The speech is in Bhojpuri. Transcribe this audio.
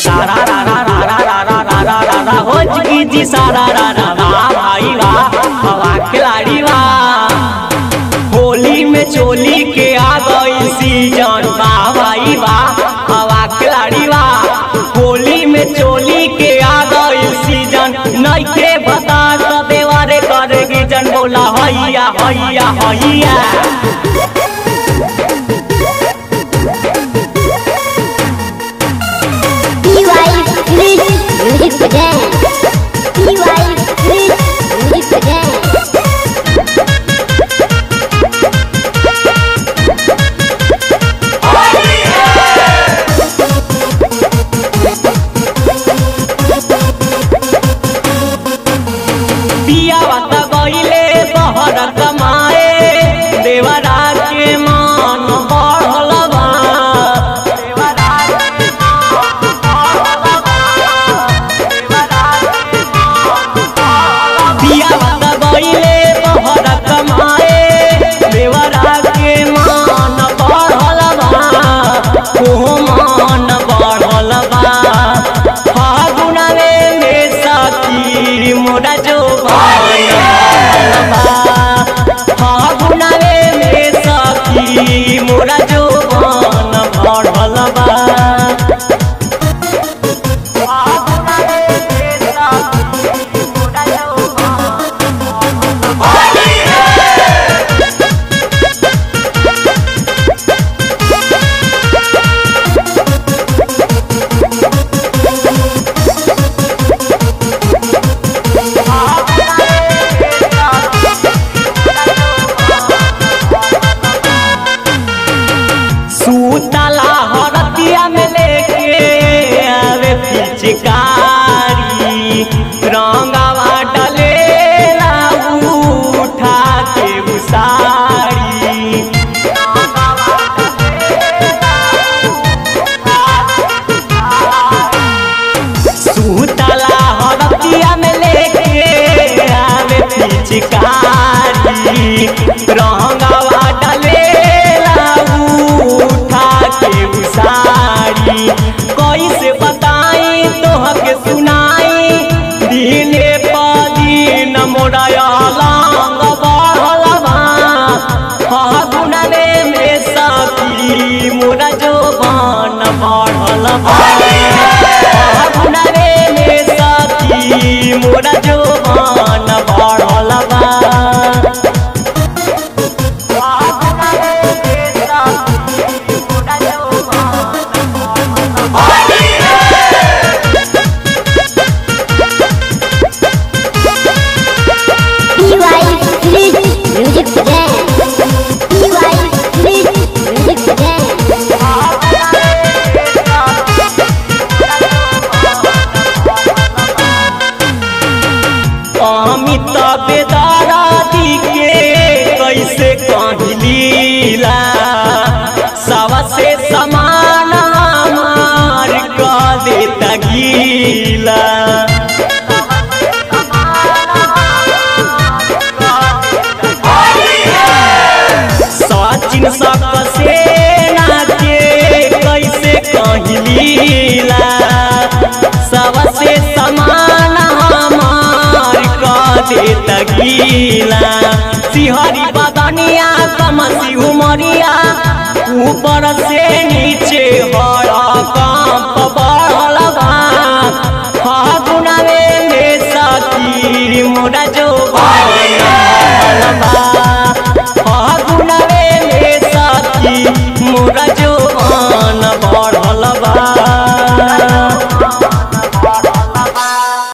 सारा रा रा रा रा रा रा रा रा रा रा हो जिगी जी सारा रा रा वाह भाई वाह हवा खिलाड़ी वाह होली में चोली के आ गई सीजन वाह भाई वाह हवा खिलाड़ी वाह होली में चोली के आ गई सीजन नइखे बता तो देवारे करेगी जन बोला हैया हैया हैया PY Chris Music Present. PY Chris Music Present. पिया बता गईले बहर कमाए देवरा के मान बढ़ल बा देवरा के मान बढ़ल बा। देवरा के मान बढ़ल बा। पिया बता गईले बहर कमाए देवरा के मान बढ़ल बा ओ मान बढ़ल बा फागुनवे में सखी मोरा जो फागुनवे में सखी मोरा जो बन बढ़ल बा फागुनवे में सखी मोरा जौवन सूतला हरतिया में लेके आवे पिचकारी रंगावा डलेला उठा के उसारी सूतला हरतिया में लेके आवे पिचकारी रंगावा डलेला उठा के उसारी कैसे बताई तोहके सुनाई दिने पदीन मोरा लंग बढ़ल बा फागुनवे में सखी मोरा जो बन बढ़ल बा फागुनवे में सखी मोरा जो बन बढ़ल बा फागुनवे में सखी मोरा जौवन PY Chris Music Present. PY Chris Music Present. Amit बेदारा दी के कैसे कहलीला सवा से समान हमार कह देता गीला सचिन सकसेना के कैसे कहलीला सबसे समान हमार कह देता गीला सिहरी बदनिया कमसी उमरिया ऊपर से नीचे हर कंप बढ़ल बा फागुनवे में सखी मोरा जो बढ़ल बा